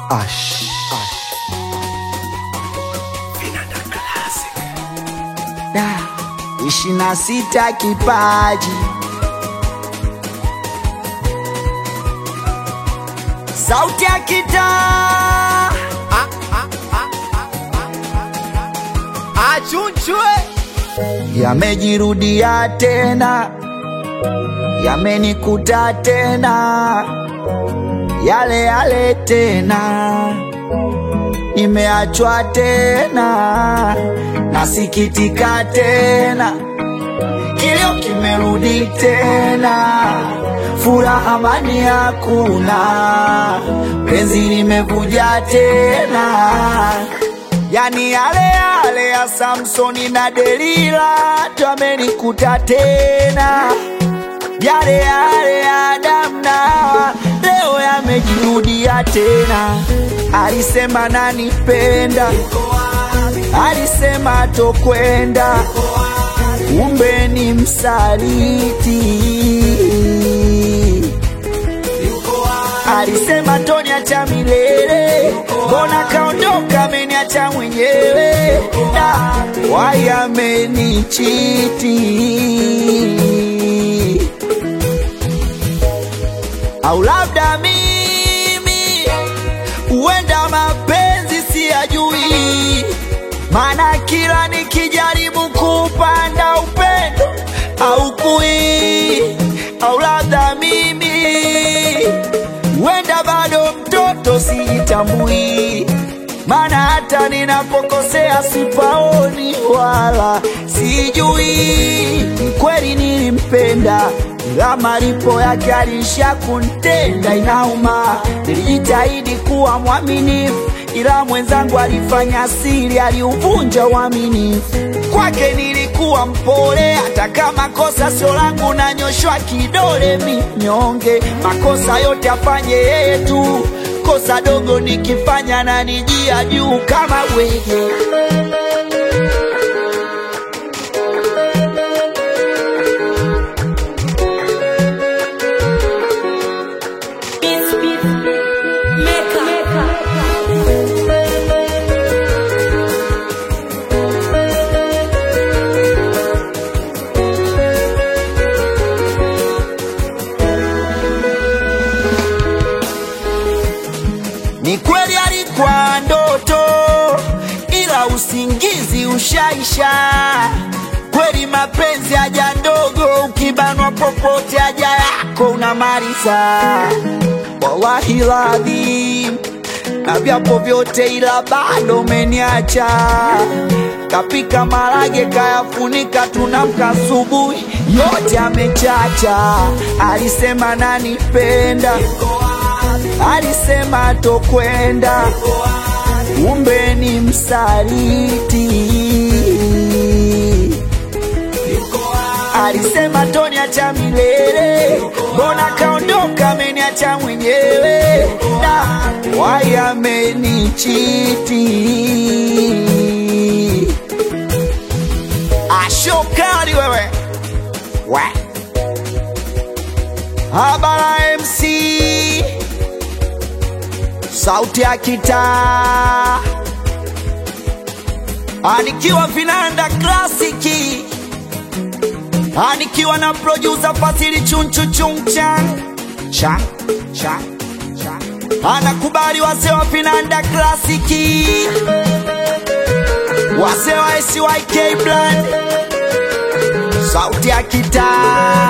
Ash. Da, ishirini na sita kipaji sauti ya kitaa achunchwe yamejirudia tena, yamenikuta tena, yale yale tena, nimeachwa tena, nasikitika tena, kilio kimerudi tena, furaha amani hakuna, penzi limevuja tena Yani yale yale ya Samsoni na Delila twamenikuta tena, yale yale ya Adamu na Hawa leo yamejirudia tena. Alisema nanipenda, alisema tokwenda, kumbe ni msaliti. Alisema toniacha milele, mbona kaondoka, ameniacha mwenyewe, na wayamenichiti, au labda mimi huenda mapenzi siyajui, maana kila nikijaribu kupanda upendo au kui, au labda mimi huenda bado mtoto sijitambui, maana hata ninapokosea sipaoni wala sijui. Ni kweli nilimpenda, ila malipo yake alisha kuntenda. Inauma, nilijitahidi kuwa mwaminifu, ila mwenzangu alifanya siri, aliuvunja uaminifu. Kwake nilikuwa mpole, hata kama kosa sio langu, nanyoshwa kidole minyonge. Makosa yote afanye yeye tu, kosa dogo nikifanya na nijia juu kama wege. Ni kweli alikuwa ndoto, ila usingizi ushaisha. Kweli mapenzi haja ndogo, ukibanwa popote haja yako unamaliza. Wallahi ladhim, na vyapo vyote, ila bado umeniacha. Kapika marage kayafunika, tunamka asubuhi yote amechacha. Alisema nanipenda alisema tokwenda, kumbe ni msaliti. Alisema toniacha milele, mbona kaondoka, ameniacha mwenyewe, na wayamenichiti. Ashokali wewe we Habara MC sauti ya kitaa anikiwa vinanda klasiki anikiwa na producer Fasili chunchu chungchan cha cha cha anakubali wase wa vinanda klasiki wase wa SYK Brand sauti ya kitaa